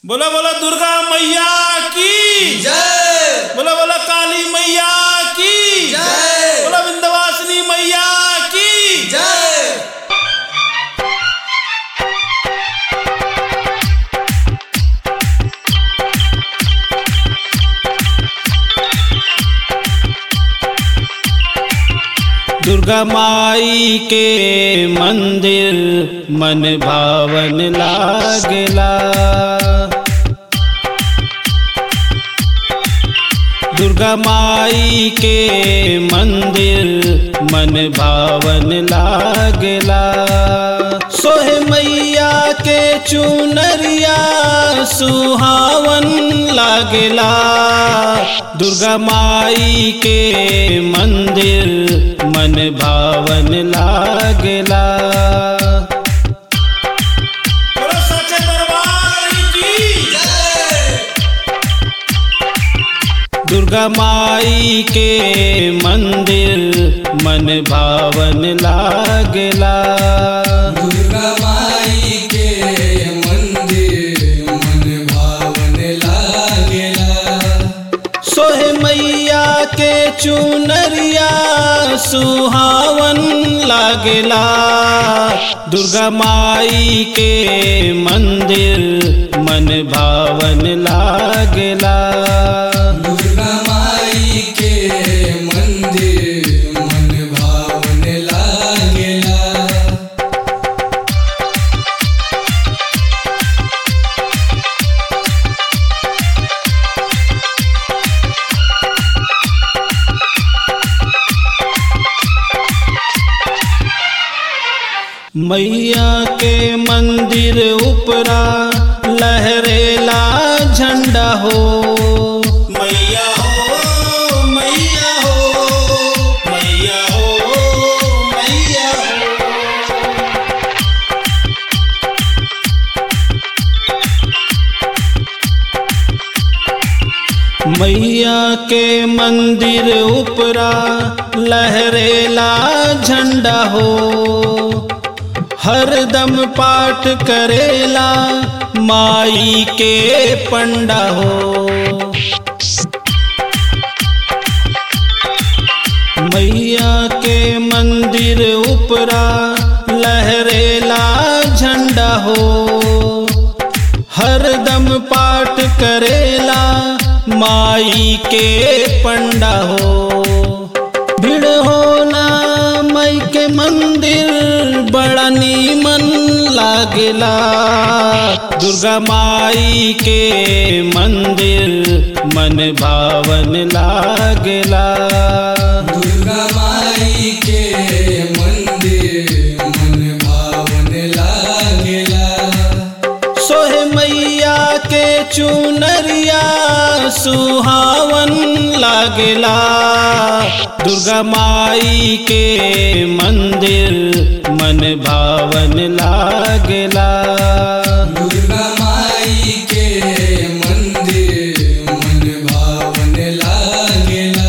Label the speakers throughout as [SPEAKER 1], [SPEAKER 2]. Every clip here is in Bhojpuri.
[SPEAKER 1] बोला बोला दुर्गा मैया की
[SPEAKER 2] जय
[SPEAKER 1] बोला बोला काली मैया की
[SPEAKER 2] जय
[SPEAKER 1] बोला विंध्यवासिनी मैया की
[SPEAKER 2] जय
[SPEAKER 1] दुर्गा माई के मंदिर मन भावन लागला दुर्गा माई के मंदिर मन भावन लागला सोहे मैया के चुनरिया सुहावन लागला दुर्गा माई के मंदिर मन भावन लागला सच्चे दरबार की
[SPEAKER 2] जय
[SPEAKER 1] दुर्गा माई के मंदिर मन भावन लागला
[SPEAKER 2] दुर्गा माई के मंदिर मन भावन लागेला
[SPEAKER 1] सोहे मैया के चुनरिया सुहावन लागला दुर्गा माई के मंदिर मन भावन लागला
[SPEAKER 2] दुर्गा माई के मंदिर मन भावन लागेला
[SPEAKER 1] मैया के मंदिर उपरा लहरेला झंडा हो मैया हो मैया हो मैया हो मैया हो मैया के मंदिर उपरा लहरेला झंडा हो हरदम पाठ करेला माई के पंडा हो मैया के मंदिर उपरा लहरेला झंडा हो हरदम पाठ करेला माई के पंडा हो भीड़ होला माई के मंदिर बड़ा नीमन लागेला दुर्गा माई के मंदिर मन भावन लागेला
[SPEAKER 2] दुर्गा माई के मंदिर मन भावन लागेला
[SPEAKER 1] सोहे मैया के चुनरिया सुहावन लागेला दुर्गा माई के मंदिर मन भावन लागेला
[SPEAKER 2] दुर्गा माई के मंदिर मन भावन लागेला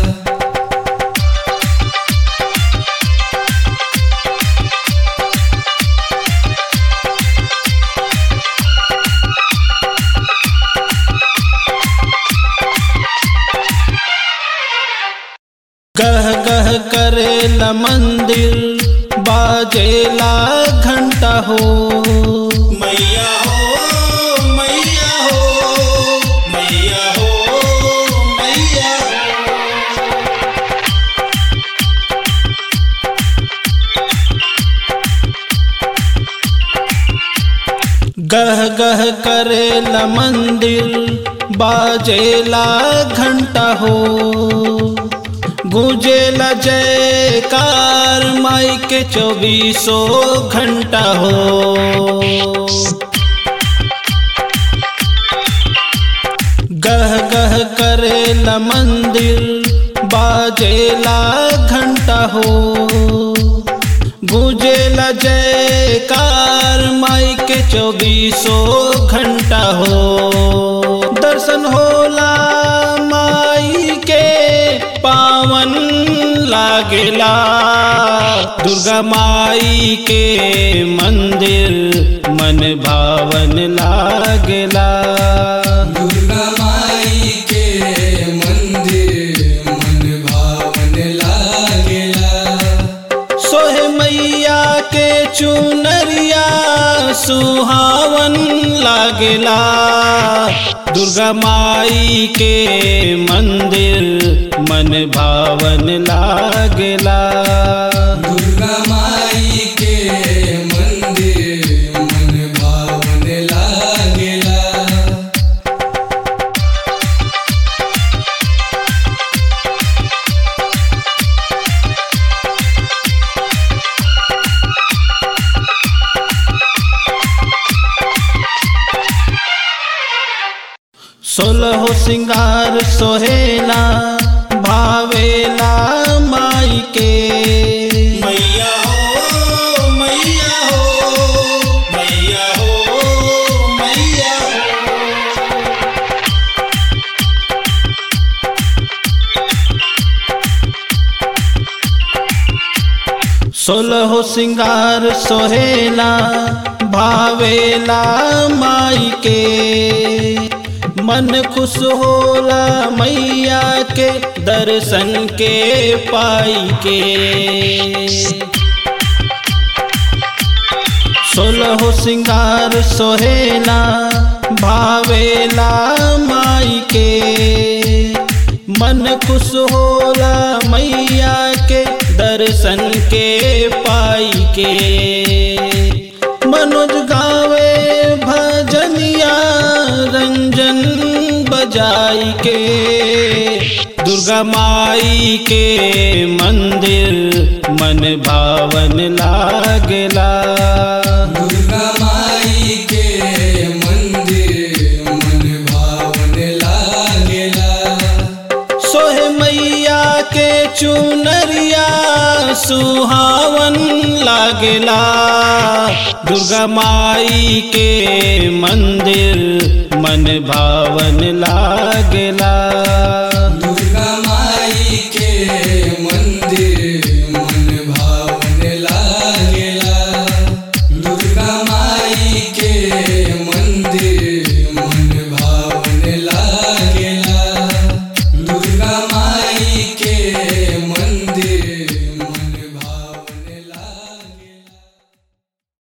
[SPEAKER 1] गह गह करेला मंदिर बाजेला घंटा हो मैया हो मैया हो मैया हो मैया गह गह करेला मंदिर बाजेला घंटा हो गुजेला जयकार माई के चौबीसों घंटा हो गह गह करेला मंदिर बाजेला घंटा हो गुजेला जयकार माई के चौबीसों घंटा हो दर्शन होला माई के पावन लागेला दुर्गा माई के मंदिर मन भाव भावन लागेला
[SPEAKER 2] दुर्गा माई के मंदिर मन भावन लागेला
[SPEAKER 1] सोहे मैया के चुनरिया सुहावन लागेला दुर्गा माई के मंदिर मन भावन लागेला
[SPEAKER 2] दुर्गा माई के मंदिर मन भावन लागेला
[SPEAKER 1] सोलह सिंगार सोहेला भावेला माई के मैया हो मैया हो मैया हो मैया हो सोलह सिंगार सोहेला भावेला माई के मन खुश होला मैया के दर्शन के पाई के सोलह सिंगार सोहेला भावेला माई के मन खुश होला मैया के दर्शन के पाई के मनोज गावे भजनिया रंजन बजाई के दुर्गा माई के मंदिर मन भावन लागेला
[SPEAKER 2] दुर्गा माई के मंदिर मन भावन लागेला
[SPEAKER 1] सोहे मैया के चुनरिया सुहावन लागेला दुर्गा माई के मंदिर मन भावन लागेला